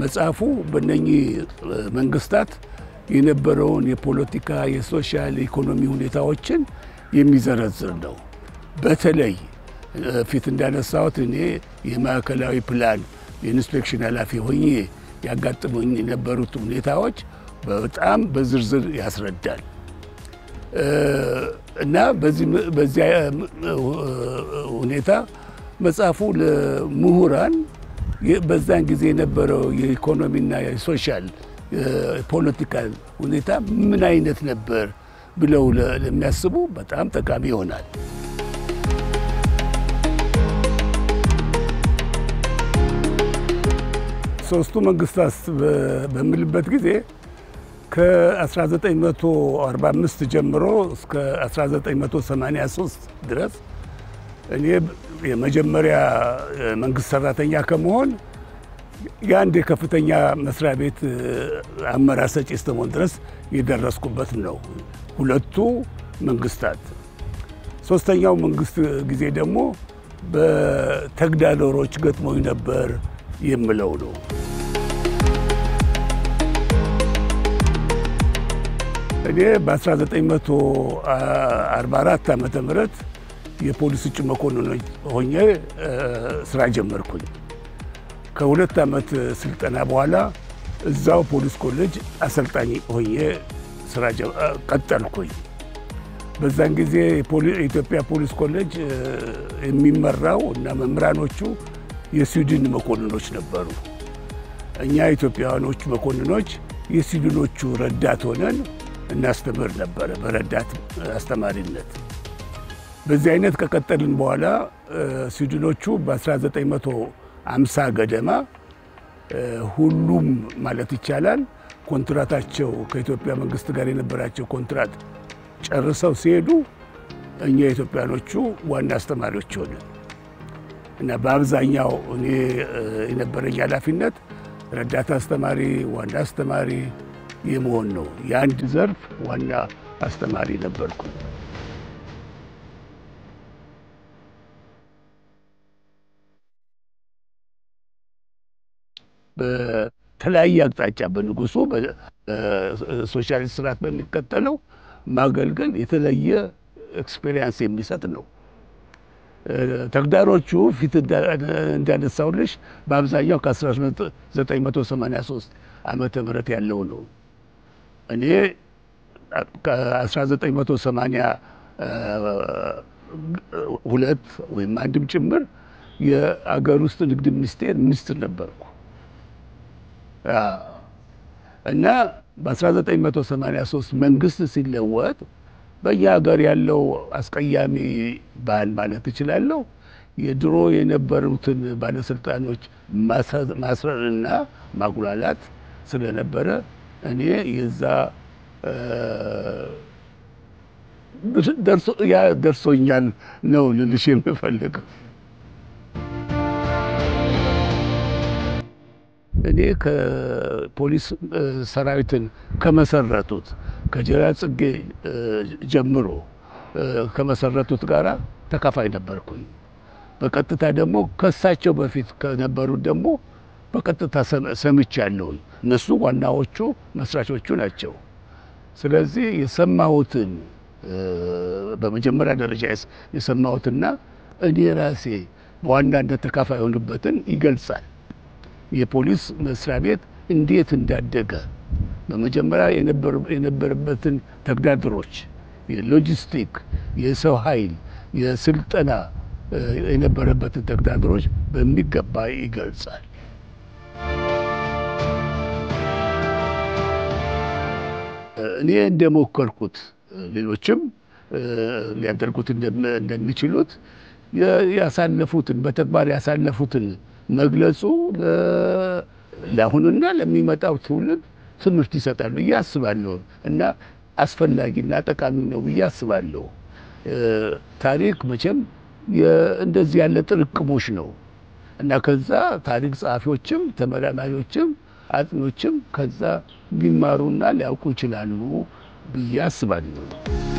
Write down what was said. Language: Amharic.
መጽሐፉ በእነኚህ መንግስታት የነበረውን የፖለቲካ፣ የሶሻል፣ ኢኮኖሚ ሁኔታዎችን የሚዘረዝር ነው። በተለይ ፊት እንዳነሳሁት እኔ የማዕከላዊ ፕላን የኢንስፔክሽን ኃላፊ ሆኜ ያጋጥሙኝ የነበሩት ሁኔታዎች በጣም በዝርዝር ያስረዳል እና በዚያ ሁኔታ መጽሐፉ ለምሁራን በዛን ጊዜ የነበረው የኢኮኖሚና የሶሻል ፖለቲካል ሁኔታ ምን አይነት ነበር ብለው ለሚያስቡ በጣም ጠቃሚ ይሆናል። ሶስቱ መንግስታት በምልበት ጊዜ ከ1945 ጀምሮ እስከ 1983 ድረስ እኔ የመጀመሪያ መንግስት ሰራተኛ ከመሆን የአንድ የከፍተኛ መስሪያ ቤት አመራር ሰጪ እስከመሆን ድረስ የደረስኩበት ነው። ሁለቱ መንግስታት። ሶስተኛው መንግስት ጊዜ ደግሞ በተግዳሮቶች ገጥሞኝ ነበር የምለው ነው። እኔ በ1944 ዓመተ ምህረት የፖሊስ እጩ መኮንን ሆኜ ስራ ጀመርኩኝ። ከሁለት ዓመት ስልጠና በኋላ እዛው ፖሊስ ኮሌጅ አሰልጣኝ ሆኜ ስራ ቀጠልኩኝ። በዛን ጊዜ የኢትዮጵያ ፖሊስ ኮሌጅ የሚመራው እና መምህራኖቹ የስዊድን መኮንኖች ነበሩ። እኛ ኢትዮጵያውያኖቹ መኮንኖች የስዊድኖቹ ረዳት ሆነን እናስተምር ነበረ በረዳት አስተማሪነት። በዚህ አይነት ከቀጠልን በኋላ ስዊድኖቹ በ1950 ገደማ ሁሉም ማለት ይቻላል ኮንትራታቸው ከኢትዮጵያ መንግስት ጋር የነበራቸው ኮንትራት ጨርሰው ሲሄዱ እኛ ኢትዮጵያኖቹ ዋና አስተማሪዎች ሆንን እና በአብዛኛው እኔ የነበረኝ ኃላፊነት ረዳት አስተማሪ፣ ዋና አስተማሪ የመሆን ነው። የአንድ ዘርፍ ዋና አስተማሪ ነበርኩ። በተለያየ አቅጣጫ በንጉሱ በሶሻሊስት ስርዓት በሚከተለው ማገልገል የተለየ ኤክስፔሪንስ የሚሰጥ ነው። ተግዳሮቹ ፊት እንዳነሳሁልሽ በአብዛኛው ከ1983 ዓመተ ምህረት ያለው ነው። እኔ ከ1982 ወይም አንድም ጭምር የአገር ውስጥ ንግድ ሚኒስቴር ሚኒስትር ነበርኩ እና በ1983 መንግስት ሲለወጥ በእኛ ሀገር ያለው አስቀያሚ ባህል ማለት እችላለሁ የድሮ የነበሩትን ባለስልጣኖች ማስረርና ማጉላላት ስለነበረ እኔ የዛ ያ ደርሶኛል ነው ልልሽ የምፈልገው። እኔ ከፖሊስ ሰራዊትን ከመሰረቱት ከጀነራል ጽጌ ጀምሮ ከመሰረቱት ጋራ ተካፋይ ነበርኩኝ። በቀጥታ ደግሞ ከሳቸው በፊት ከነበሩት ደግሞ በቀጥታ ሰምቻለሁ። እነሱ ዋናዎቹ መስራቾቹ ናቸው። ስለዚህ የሰማሁትን በመጀመሪያ ደረጃ የሰማሁትና እኔ ራሴ በዋናነት ተካፋይ የሆኑበትን ይገልጻል። የፖሊስ መስሪያ ቤት እንዴት እንዳደገ በመጀመሪያ የነበረበትን ተግዳሮቶች፣ የሎጂስቲክ፣ የሰው ኃይል፣ የስልጠና የነበረበትን ተግዳሮቶች በሚገባ ይገልጻል። እኔ እንደሞከርኩት ሌሎችም ሊያደርጉት እንደሚችሉት ያሳለፉትን በተግባር ያሳለፉትን መግለጹ ለአሁኑና ለሚመጣው ትውልድ ትምህርት ይሰጣል ብዬ አስባለሁ እና አስፈላጊና ጠቃሚ ነው ብዬ አስባለሁ። ታሪክ መቼም እንደዚህ ያለ ጥርቅሞች ነው እና ከዛ ታሪክ ጸሐፊዎችም ተመራማሪዎችም አጥኞችም ከዛ ሊማሩና ሊያውቁ ይችላሉ ብዬ አስባለሁ።